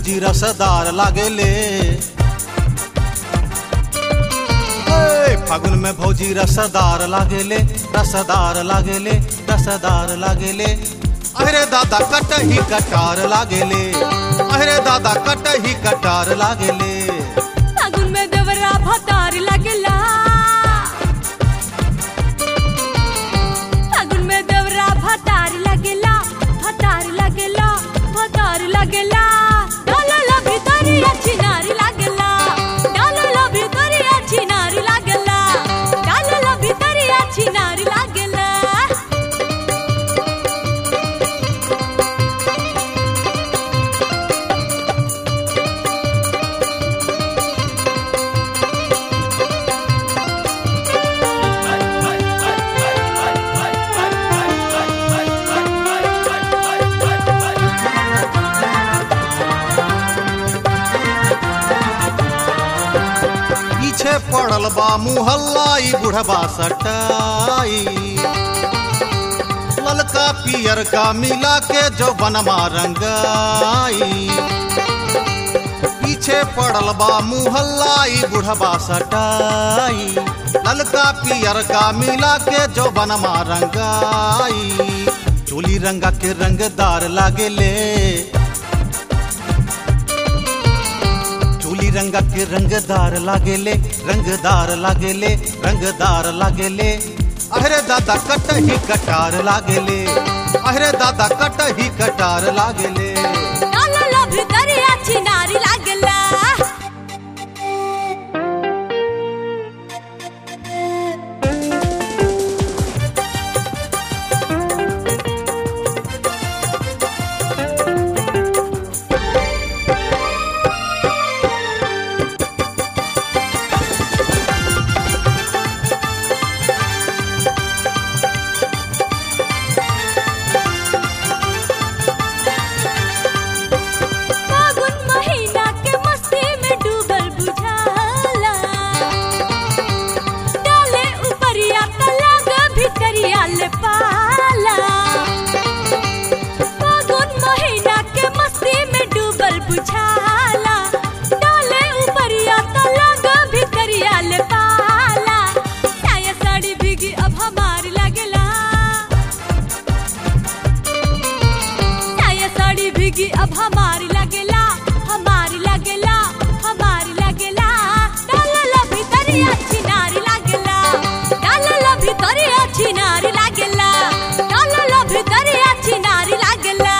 भौजी रसदार लागेले ए, फागुन में भौजी रसदार लागेले रसदार लागेले रसदार लागेले अरे दादा कटही कटार लागेले अरे दादा कटही कटार लागेले फागुन में देवरा भतार लागेला फागुन में देवरा भतार लागेला भतार लागेला भतार लागेला डालला भितरिया छिनारी लागेला डालला भितरिया छिनारी लागेला डालला भितरिया छिनारी लागेला पीछे पड़ल बा मुहल्लाई बुढ़बा सटाई ललका पियर का मिला के जो बनवा रंगाई पीछे पड़ल बा मुहल्लाई बुढ़बा सटाई ललका पियर का मिला के जो बनवा रंगाई चोली रंगा के रंगदार लागेले चोली रंगा के रंगदार लागेले रंगदार लागेले रंगदार लागेले अरे दादा कटही कटार लागेले अरे दादा कटही कटार लागेले डालला भितरिया छिनारी लागेला फागुन महीना के मस्ती में डूबल बुझाला डाले उपरिया तलाग भितरिया ले पाला फागुन महीना के मस्ती में डूबल बुझाला डाले उपरिया तलाग भितरिया ले पाला साया साड़ी भीगी अब हमार लागेला साया साड़ी भीगी अब हमारी लगेला हमारी लगेला हमारी लगेला डालला भितरिया छिनारी लागेला डालला भितरिया छिनारी लागेला डालला भितरिया छिनारी लागेला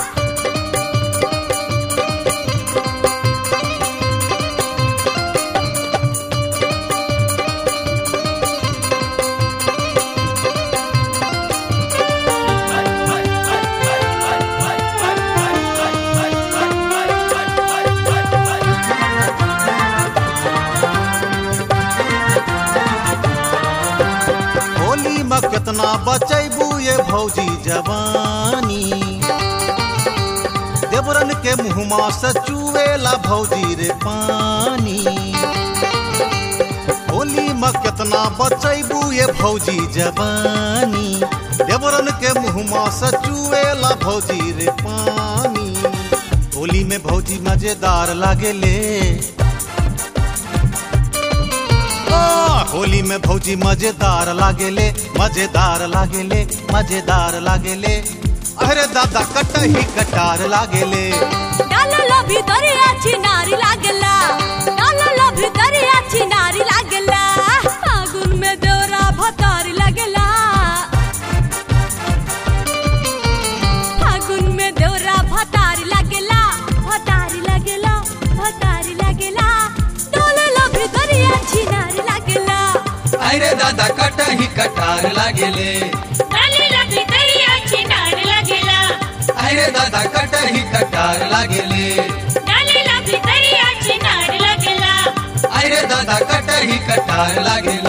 होली में कितना बचैबू ये भौजी जवानी देवरन के मुहमा से चुएला भौजी रे पानी होली में कितना बचैबू ये भौजी जवानी देवरन के मुहमा से चुएला भौजी रे पानी होली में भौजी मजेदार लागेले आ, होली में भौजी मजेदार लागेले मजेदार लागेले मजेदार लागेले अरे दादा कटही कटार लागेले डालला भितरिया छिनारी लागेला डालला भितरिया छिनारी लागेला फागुन में दौरा भतारी लागेला फागुन में दौरा भतारी लागेला भतारी लागेला भतारी लागेला डालला भितरिया छिनारी लागेला अरे दादा कटही कटार लागेले डालला भितरिया छिनारी लागेला अरे दादा कटही कटार लागेले डालला भितरिया छिनारी लागेला अरे दादा कटही कटार लागेले